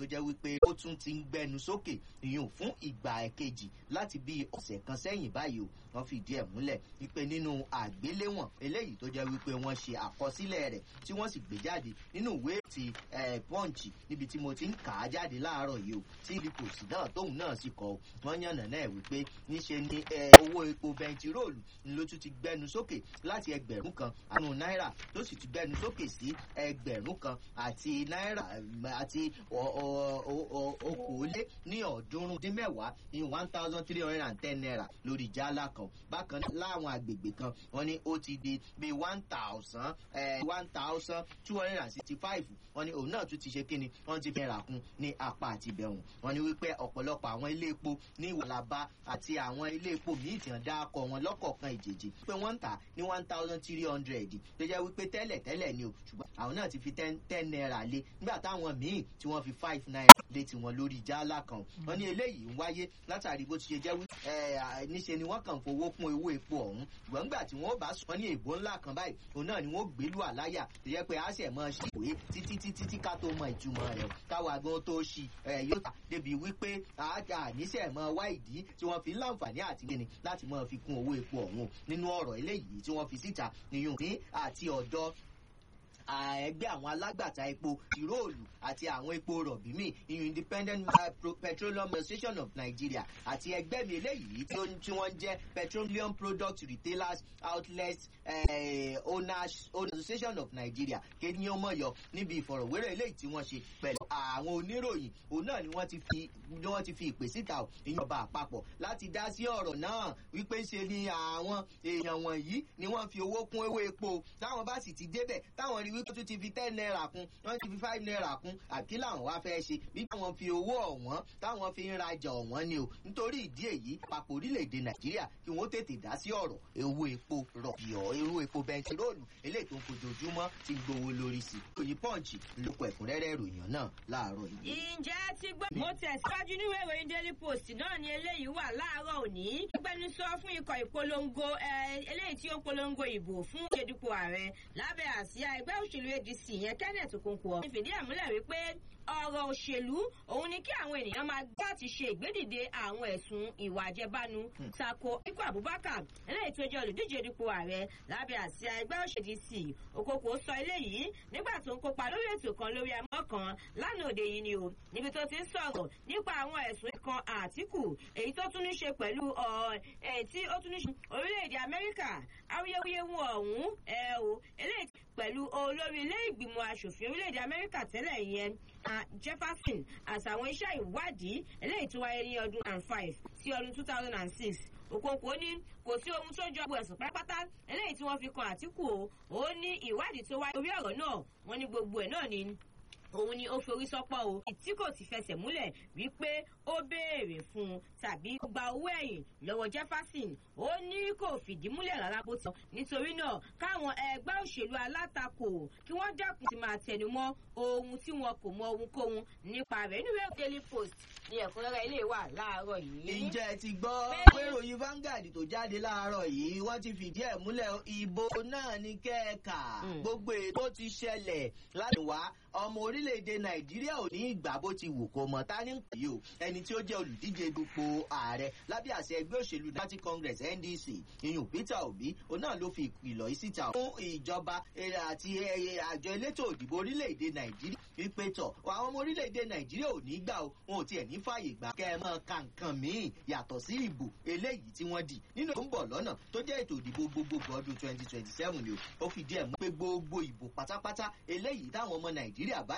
tó jẹ́ wípé ó tún ti ń gbẹnu sókè ìyún fún ìgbà kejì láti bí ọ̀sẹ̀ kan sẹ́yìn báyìí o wọ́n fìdí ẹ̀ múlẹ̀ wípé nínú àgbéléwọ̀n eléyìí tó jẹ́ wípé wọ́n ṣe àkọsílẹ̀ rẹ̀ tí wọ́n sì gbé jáde nínú ìwé ti punch níbi tí mo ti ń kà á jáde láàárọ̀ yìí o tí rìpòtì náà tóun náà sì kọ́ wọ́n yànnà náà wípé níṣe ni owó epo bẹntiróòlù ló tún ti gbẹnu sókè láti ẹgbẹ̀rún kan àrùn náírà tó sì ti gbẹnu sókè sí ẹgbẹ̀rún kan àti náírà àti okòólé ní ọ̀ọ́dúnrún dín mẹ́wàá ní one thousand three hundred and ten naira lórí jálá kan bákan náà láwọn agbègbè kan wọ́n ní ó ti di bíi one thousand one thousand two hundred and sixty five wọ́n ní òun náà tún ti ṣe kíni wọ́n ti fẹ́ rà kún ní apá àti ìbẹ̀wọ̀n wọ́n ní wípé ọ̀pọ̀lọpọ̀ àwọn ilé epo ní ìwàlábá àti àwọn ilé epo míì tí wọ́n dá akọ wọn lọ́kọ̀ọ̀kan ìjèjì pé wọ́n ń tà ní one thousand three hundred tó jẹ́ wípé tẹ́lẹ̀ tẹ́lẹ̀ ni o ṣùgbọ́n àwọn náà ti fi ten ten naira lé nígbà táwọn míì tí wọ́n fi five naira lé tiwọn lórí jálá kan wọ́n ní eléyìí ń wáyé látàrí bó ti ṣe jẹ́ wípé níṣe ni wọ́n kàn fowó kún owó epo ọ̀hún ṣùgbọ́n nígbà tí wọ́n bá sọ ní èbó ńlá kan báyìí òun náà ni wọ́n gbélú àláyà tó yẹ pé àṣẹ mọ́ ṣe ìwé títí títí tí ká tó mọ ìtumọ̀ rẹ̀ káwa gan tó ṣì yóò tà débi wípé àájà àníṣe mọ́ wá ìdí tí wọ́n fi ń láǹfààní àti gbéni láti mọ́ fi kún owó epo ọ̀hún nínú ọ̀rọ̀ eléyìí tí wọ́n fi síta nìyún ní àti ọ̀dọ́ ẹgbẹ́ àwọn alágbàtà epo ìróòlù àti àwọn epo rọ̀bì míì ìyún independent petroleum association of nigeria àti ẹgbẹ́ mi eléyìí tí wọ́n jẹ́ petroleum product retailers outlets eh, owners association of nigeria kéde ó mọ̀yọ́ níbi ìfọ̀rọ̀wérọ̀ eléyìí tí wọ́n ṣe pẹ̀lú àwọn oníròyìn òun náà ni wọ́n ti fi ni wọ́n ti fi ìpè síta ìyọba àpapọ̀ láti dá sí ọ̀rọ̀ náà wípé ṣe ni àwọn èèyàn wọ̀nyí ni wọ́n fi owó kún ewé epo táwọn bá sì ti débẹ̀ táwọn rí wípé tó ti fi ten naira kún wọ́n ti fi five naira kún àkí làwọn wá fẹ́ ṣe bí táwọn fi owó ọ̀wọ́n táwọn fi ń rajà ọ̀wọ́n ni o nítorí ìdí èyí àpapọ̀ orílẹ̀-èdè nàìjíríà kí wọ́n tètè dá sí ọ̀rọ̀ owó epo rọ̀bì ọ̀ irú epo bẹntiróòlù eléyìí tó ń fojoojúmọ́ ti gbowó lórí sí i òyìn pọ́ǹchì lóko ẹ̀kúnrẹ́rẹ́ ìròyìn náà láàárọ̀ yìí. ǹjẹ́ ti gbọ́ mo tẹ̀síwájú níwèé ìròyìn daily post náà ni eléyìí wà láàárọ̀ òní. gbẹnusọ fún ikọ̀ ìpolongo eléyìí tí ó ń polongo ìbò fún ìṣèdúpọ̀ ààrẹ lábẹ́ àsíá ẹgbẹ́ òṣèlú adc yẹn kenneth okonkwo fìdí ẹ̀ múlẹ̀ wípé ọ̀rọ̀ òṣèlú òun ni kí àwọn ènìyàn máa gbọ́ àti ṣe ìgbédìde àwọn ẹ̀sùn ìwà àjẹbánu tako ikú abubakar eléyìí tó jẹ́ olùdíje dupò ààrẹ lábẹ́ àsíá ẹgbẹ́ òṣèlú sí okoko sọ eléyìí nígbà tó ń kópa lórí ètò kan lórí amọ́ kan lánàá òde yìí ni o níbi tó ti ń sọ̀rọ̀ nípa àwọn ẹ̀sùn kan àtìkù èyí tó tún ní ṣe pẹ̀lú èyí tí ó tún ní ṣe orílẹ̀-èdè amẹ́ríkà awuyewuyewu ọ̀hún ẹ̀ o eléyìí pẹ̀lú olórí ilé ìgbìmọ̀ asòfin orílẹ̀-èdè amẹ́ríkà tẹ́lẹ̀ yẹn jefferson àtàwọn iṣẹ́ ìwádìí eléyìí tó wáyé ní ọdún and five sí ọdún two thousand and six òkòkò ní kò sí ohun tó jọ ẹ̀sùn pátápátá eléyìí tí wọ́n fi kan àtìkù o ó ní ìwádìí tó wáyé orí ọ̀rọ̀ náà wọ́n ní gbogbo ẹ̀ náà ni òun ni ó forí sọpọ o tí kò ti fẹsẹ̀ múlẹ̀ wípé ó béèrè fún un tàbí gba owó ẹ̀yìn lọ́wọ́ jefferson ó ní kò fìdí múlẹ̀ rárá bó tán nítorí náà káwọn ẹgbẹ́ òṣèlú alátakò kí wọ́n dẹ́kun ti máa tẹnumọ́ ohun tí wọn kò mọ ohunkóhun nípa rẹ̀ nínú ìwé daily post ní ẹ̀kúnrẹ́rẹ́ ilé wà láàárọ̀ yìí. ǹjẹ́ ẹ ti gbọ́ pé ìròyìn Vanguard tó jáde láàárọ̀ yìí wọ́n ti fìdí ẹ̀ múlẹ̀ ìbò náà ní kẹ́ẹ̀ka gbogbo ètò ti ṣẹlẹ̀ láti wá ọmọ orílẹ̀-èdè nàìjíríà ò ní ìgbà bó ti wù kó mọ̀ ta ní pè yìí o ẹni tí ó jẹ́ olùdíje dupò ààrẹ lábẹ́ àṣẹ ẹgbẹ́ òṣèlú democratic congress ndc ìyún peter obi òun náà ló fi ìkìlọ̀ yìí síta fún ìjọba àti àjọ elétò òdìbò orílẹ̀-èdè nàìjíríà wípé tọ̀ àwọn ọmọ orílẹ̀-èdè nàìjíríà ò ní gbà o wọn ò tiẹ̀ ní fààyè gbà kẹ́ ẹ mọ́ ka nǹkan míì yàtọ̀ sí ìbò eléyìí tí wọ́n dì nínú tó ń bọ̀ lọ́nà tó jẹ́ ètò ìdìbò gbogbogbò ọdún twenty twenty seven ni o ó fìdí ẹ̀ mú pé gbogbo ìbò pátápátá eléyìí táwọn ọmọ nàìjíríà bá